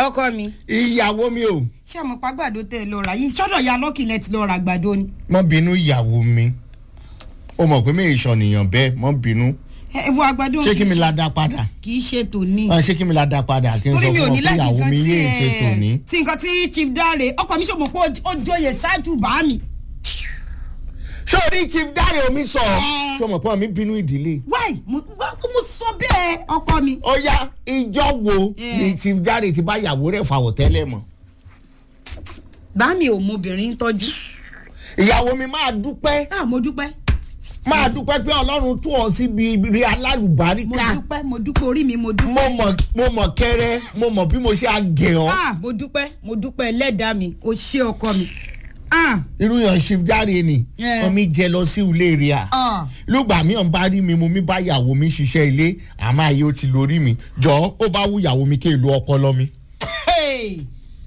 ọkọ mi ìyàwó mi ò ṣé mo pa gbàdo tẹ ẹ lọ rà yìí sọ́dọ̀ ya lọ́kì lẹ ti lọ ra gbàdo ni. mọ́ bínú ìyàwó mi ó mọ̀ pé mi ìṣọ̀nìyàn bẹ́ẹ̀ mọ́ bínú ẹ wo àgbàdo ṣé kí mi la dá padà kì í ṣe tòní. Ah, ṣé kí mi la dá padà kí n sọ torí mi ò fún ọ ní pé láti ìyàwó nǹkan mi tí yé ṣe tòní. ẹ tí nǹkan tí chief dáre ọkọ mi ṣòmọ pé ó joyè ṣáájú bá mi. ṣé o ní chief dáre omi sọ Ẹ. ṣé o mọ̀ pé mi bínú ìdílé. wáì mo mo sọ bẹ́ẹ̀ ọkọ mi. ó yá ìjọ wo Ẹ. ni chief dáre ti bá ìyàwó rẹ̀ fàwọ̀ tẹ́lẹ̀ mọ́. bá mi ò mọ obìnrin tọ́jú. ìyàwó mi máa dúpẹ́ ah mo dúpẹ́ máa dúpẹ́ pé ọlọ́run tú ọ síbi rí mo alálùbáríkà dúpẹ́ mo dúpẹ́ orí mi mo dúpẹ́. mo mọ̀ mo mọ̀ kẹ́rẹ́ mo mọ̀ bí mo ṣe àgẹ̀ ọ́ ah mo dúpẹ́ mo dúpẹ́ ẹlẹ́dàá mi o ṣé ọkọ mi. ah irú yan chief dáre ni Ẹ. ọmọ mi jẹ lọ sí ilé rẹ̀ à ah lùgbà mi ò ń bá rí mi mo mi bá ìyàwó mi ṣiṣẹ́ ilé àmọ́ ayé ó ti lórí mi jọ ó bá wú ìyàwó mi kí èlò ọpọlọ mi. Hey!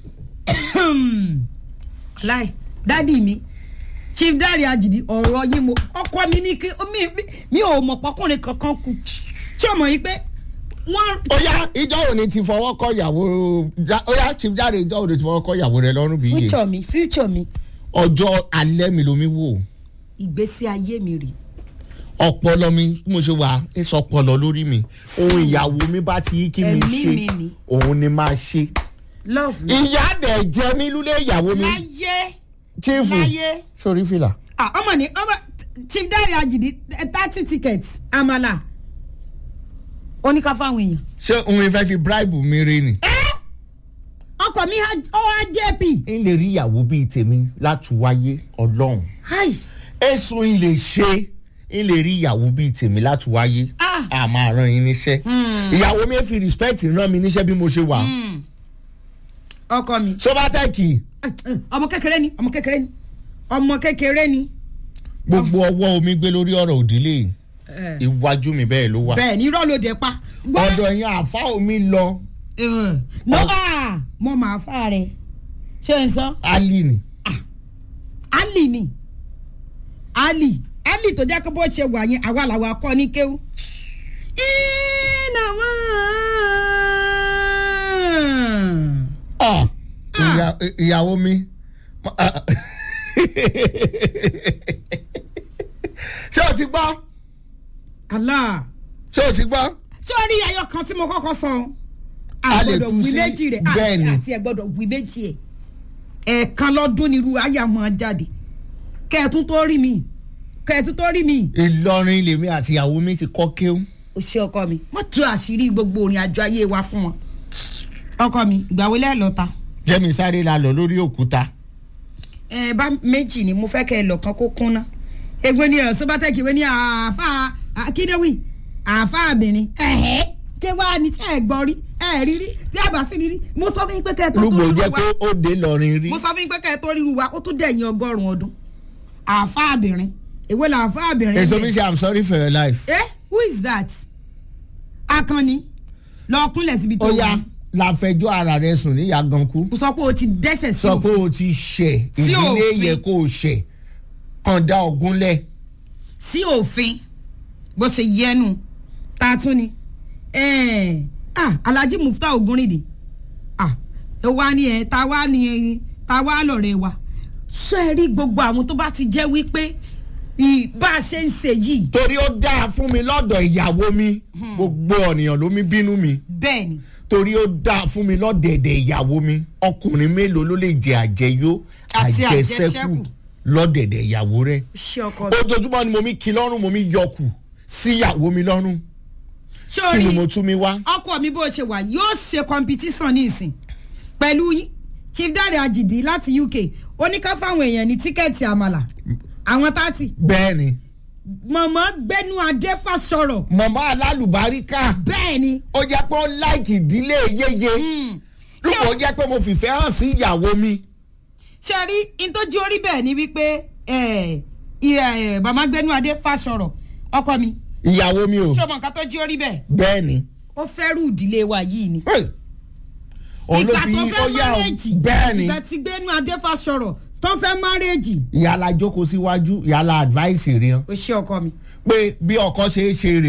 láì dádì mi chief dáre àjìdí ọ̀rọ̀ yín mo ọkọ mi ní kí mi mi- mi ò mọ̀ pọ́kùnrin kankan kù ṣé o mọ̀ yín pé wọ́n ó yá ìjọ òní ti fọwọ́ kọ ìyàwó Já- ó yá chief dáre ìjọ òní ti fọwọ́ kọ ìyàwó rẹ lọ́rùn bí yé future mi future mi ọjọ́ alẹ́ mi lomi wò ìgbésí ayé mi rè ọpọlọ mi bí mo ṣe wà ẹ sọ ọpọlọ lórí mi ohun ìyàwó mi bá ti yí kí mi Ẹ̀mí ṣe mi ni. òun ni máa ṣe. love mi ìyá dẹ̀ jẹ mí lúlé ìyàwó mi láyé chiefu láyé sórí fìlà. ah ọmọ ni ọmọ chief dáre àjìdí thirty tickets àmàlà oníkà fáwọn èèyàn. ṣé òun ìfẹ́ fi bribe mi rí ni. ọkọ mi ọ wá jp. n lè rí ìyàwó bíi tèmi láti wáyé ọlọ́run Hi. èsùn n lè ṣe n lè rí ìyàwó bíi tèmi láti wáyé Ah. a máa rán yín níṣẹ́ ìyàwó mi fi respect rán mi níṣẹ́ bí mo ṣe wà ọkọ mi. sobatẹ́ẹ̀kì ọmọ kékeré ni ọmọ kékeré ni ọmọ kékeré ni. gbogbo ọwọ́ omi gbé lórí ọ̀rọ̀ òdílé iwájú mi bẹ́ẹ̀ ló wà bẹ́ẹ̀ ni irọ́ ló dé pa. ọ̀dọ̀ yẹn àfa omi lọ nọ́ọ̀à mo máa fà rẹ̀ ṣé n sọ ali ni ali ni ali ali tó jẹ́ kó bó ṣe wà yẹn àwa làwa kọ́ ní kéwú. iná wọn. Ah, ìyá- ìyàwó mi ṣé o ti gbọ́ Allah ṣé o ti gbọ́. sórí ayọ̀ kan tí mo kọ́kọ́ sọ A lè àgbọ̀dọ̀ tú wí sí- méjì rẹ̀ bẹ́ẹ̀ ni. àti ẹ̀gbọ́dọ̀ wí méjì ẹ̀ ẹ̀ẹ̀kan lọ́dún nírú àyà máa jáde kẹ́ẹ̀tún tó rí mi kẹ́ẹ̀tún tó rí mi ìlọrin lèmi àti ìyàwó mi ti kọ́ kéwù. ò ṣe ọkọ mi wọ́n tú àṣírí gbogbo orin àjọ ayé wa fún wọn ọkọ mi ìgbà wo lẹ́ẹ̀lọ́ta jẹ́mi sáré la lọ lórí òkúta. ẹ bá méjì ni mo fẹ́ kẹ́ ẹ lọ kan kó kúnná egbò ni ọ̀sán bá tẹ̀kì wé ní àáfà akíndéwì àáfà àbìnrin ẹ̀hẹ́ tí wàá ní tí ẹ gbọ́ rí ẹ rí rí tí a bá sí rí rí mo sọ fún yín pé kẹ́ ẹ tó tó lùgbò rí jẹ́ wa pé ó dé lọrin rí. mo sọ fún yín pé kẹ́ ẹ tó rí wa ó tún dẹ̀yìn ọgọ́rùn-ún ọdún àáfà àbìnrin èwo là àáfà àbìnrin èso bẹ̀? mi ṣe i'm sorry for your life. eh who is that akànnì lọ kúnlẹ̀ síbi tó ó yá láfẹjọ́ ara rẹ sùn ní yagankú. mo sọ pé o ti dẹ́sẹ̀ sí sọ pé o ti ṣẹ̀ Sí ìdílé òfin. yẹ kó o ṣẹ̀ kàn dá ogun lẹ̀. sí òfin bó ṣe yẹnu ta tún ni Eh, ah, alhaji mufta ogunrìndì ah, ẹ wá ní ẹ ta wá ní ẹ ta wá lọ̀rẹ́ wa ṣé ẹ rí gbogbo àwọn tó bá ti jẹ́ wípé ì- bá a ṣe ń ṣe yìí torí ó dáa fún mi lọ́dọ̀ ìyàwó mi gbogbo ọ̀nìyàn ló mi bínú mi bẹ́ẹ̀ ni torí ó dáa fún mi lọ́dẹ̀dẹ̀ ìyàwó mi ọkùnrin mélòó ló lè jẹ àjẹyó Àti àjẹsẹ́kù àjẹṣẹ́kù. lọ́dẹ̀dẹ̀ ìyàwó rẹ̀ ṣé ọkọ mi ojoojúmọ́ ni mo mi kí lọ́rùn mo mi yọkù sí ìyàwó mi lọ́rùn ṣé kí ni orí mo tún mi wá. ọkọ mi bó ṣe wà yóò ṣe competition ní ìsìn pẹ̀lú yín chief dare ajidi láti uk ó ní ká fáwọn èèyàn ní tíkẹ́ẹ̀tì àmàlà àwọn tààtì bẹ́ẹ̀ ni mọ̀mọ́ gbẹ́nu adé fàṣọrọ̀ màmá alálùbáríkà bẹ́ẹ̀ ni ó jẹ́ pé ó láìkì ìdílé yéye lùpọ̀ ó jẹ́ pé mo fìfẹ́ hàn sí ìyàwó mi. ṣe rí ntọ́jú orí bẹ́ẹ̀ ni wípé ẹ̀, ẹ̀, màmá gbẹ́nu adé fàṣọrọ̀ ọkọ mi ìyàwó mi ò ṣé ọmọ nǹkan tó jí orí bẹ́ẹ̀ bẹ́ẹ̀ ni. ó fẹ́rù ìdílé wa yìí ni Hey! òun ló ìgbà fi tó ó fẹ́ yá o márẹ́jì bẹ́ẹ̀ ni ìgbà tí gbẹ́nu adé fàṣọrọ̀ tó fẹ́ márẹ́jì ìyàlá jókòó síwájú ìyàlá advice rẹ̀ ó ṣe ọkọ mi. pé bí ọkọ ṣe é ṣe rè